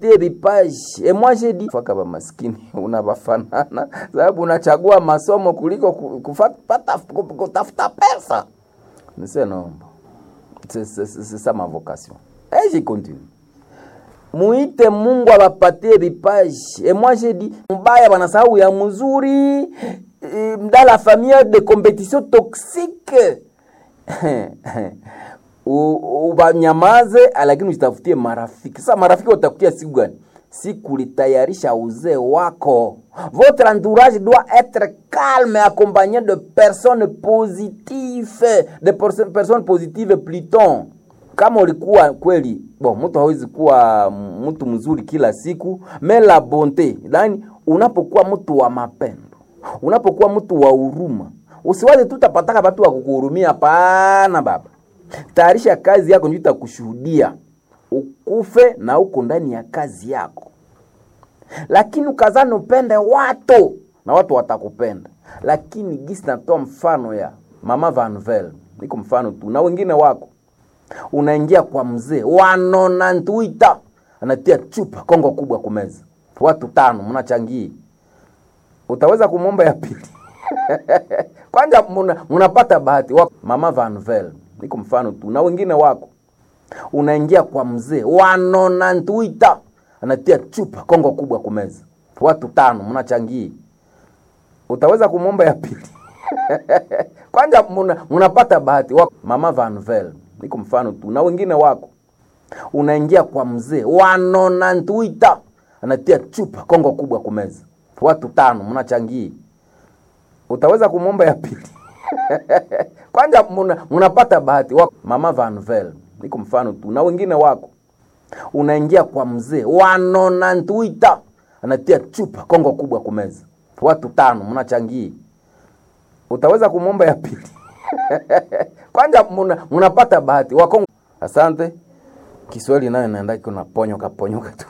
tie vipaji et moi j'ai dit faka ba maskini unabafanana sababu unachagua masomo kuliko ku- kufata kutafuta pesa nise nomba c'est c'est- c'est- c'est ça ma vocation et j'y continue muite mungu abapatie vipaji et moi j'ai dit mbaya banasahau ya mzuri eh, dans la famille de compétition toxique U- ubanyamaze lakini ujitafutie marafiki sasa marafiki watakutia siku gani siku litayarisha uzee wako votre entourage doit être calme accompagné de personnes positives de perso- personnes positives pluton kama ulikuwa kweli bon mtu hawezi kuwa mtu mzuri kila siku mais la bonte yani unapokuwa mtu wa mapendo unapokuwa mtu wa huruma usiwaze tu utapataka watu wa kukuhurumia hapana baba tayarisha kazi yako ndio itakushuhudia ukufe na uko ndani ya kazi yako lakini ukazani upende watu na watu watakupenda lakini gisi natoa mfano ya mama vanvel niko mfano tu na wengine wako unaingia kwa mzee wanona ntuita anatia chupa kongo kubwa kumeza watu tano mnachangia utaweza kumwomba ya pili kwanza muna- munapata bahati wako mama vanvel niko mfano tu na wengine wako unaingia kwa mzee wanona ntuita anatia chupa kongo kubwa kumeza watu tano mnachangia utaweza kumwomba ya pili kwanza muna- munapata bahati wako mama vanvel niko mfano tu na wengine wako unaingia kwa mzee wanona ntuita anatia chupa kongo kubwa kumeza watu tano mnachangia utaweza kumwomba ya pili kwanza muna- munapata bahati wako mama vanvel niko mfano tu na wengine wako unaingia kwa mzee wanona ntuita anatia chupa kongo kubwa kumeza watu tano mnachangia utaweza kumwomba ya pili kwanza muna- munapata bahati wakongo asante kiswahili nayo naenda iko naponyoka ponyoka tu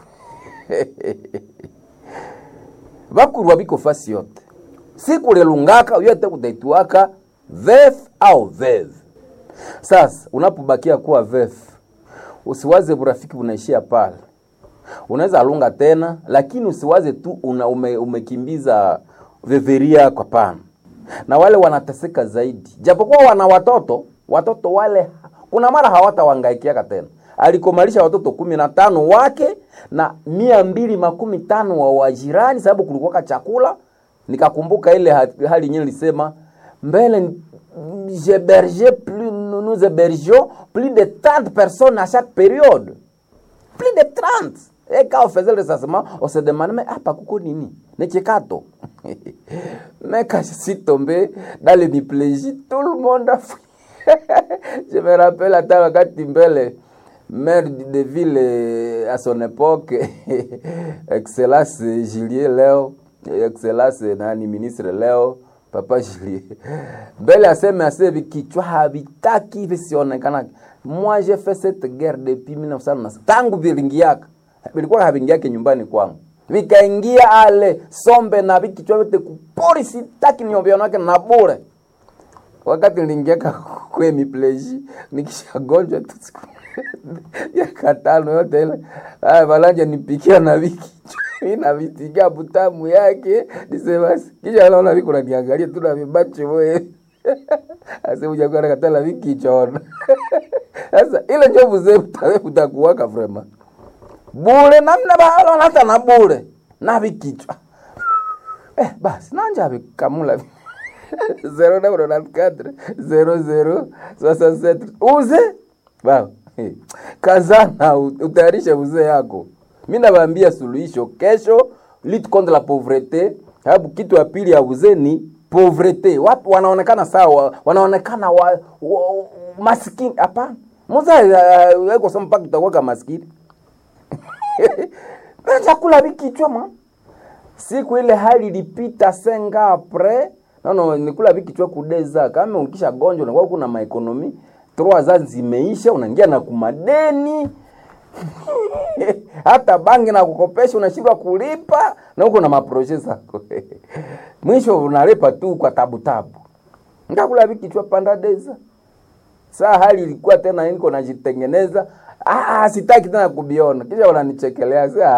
vakurwa viko fasi yote sikulelungaka yote kutaituaka vef au vev sasa unapobakia kuwa vef usiwaze burafiki unaishia pale unaweza alunga tena lakini usiwaze tu una ume, umekimbiza veveria kwa pana na wale wanateseka zaidi japokuwa wana watoto watoto wale kuna mara hawatawangaikiaka tena alikomalisha watoto kumi na tano wake na mia mbili makumi tano wa wajirani sababu kulikuwaka chakula nikakumbuka ile ha- hali yenyewe lisema mbele j'hébergeais plus nous nous hébergions plus de 30 personnes à chaque période plus de 30 et quand on faisait le recensement on se demandait mais hapa kuko nini ni chekato mais quand je suis tombé dans le miplégie tout le monde a fui je me rappelle hata wakati mbele maire de ville eh, à son époque excellence Julien leo excellence nani ministre leo papa Julien mbele aseme aseme kichwa havitaki visionekana moi j'ai fait cette guerre depuis 1990 tangu vilingiaka vilikuwa havingiake nyumbani kwangu vikaingia ale sombe na vikichwa vyote kupori sitaki niovyanake na bure wakati niliingiaka kwe mipleji nikishagonjwa tu siku ya katano yote ile aya valanja nipikia na viki mi navitikia butamu yake nisemasi kisha naona viko naniangalia tu na vibacho moye aseujakuwa nakatala vikichona sasa ile njo mzee utakuwaka vrema bure namna balona hata na bure na vikichwa eh, basi nanja vikamula 0994 00 67 uze baba eh, kazana u- utayarishe uzee yako mi nawaambia suluhisho kesho lutte contre la pauvreté sababu kitu ya pili ya uzee ni pauvreté watu wanaonekana sawa wanaonekana wa, wa, maskini hapana mzee uh, kusema mpaka tutakuwa maskini na chakula vikichwa ma siku ile hali ilipita senga apres nono nikula vikichwa kudeza kama ukisha gonjwa unakuwa kuna maekonomi trois za zimeisha unaingia na kumadeni hata bangi na kukopesha unashindwa kulipa na huko na maproje zako mwisho unalipa tu kwa tabu tabu ngakula vikichwa panda deza saa hali ilikuwa tena niko najitengeneza ah, ah, sitaki tena kubiona kisha wananichekelea saa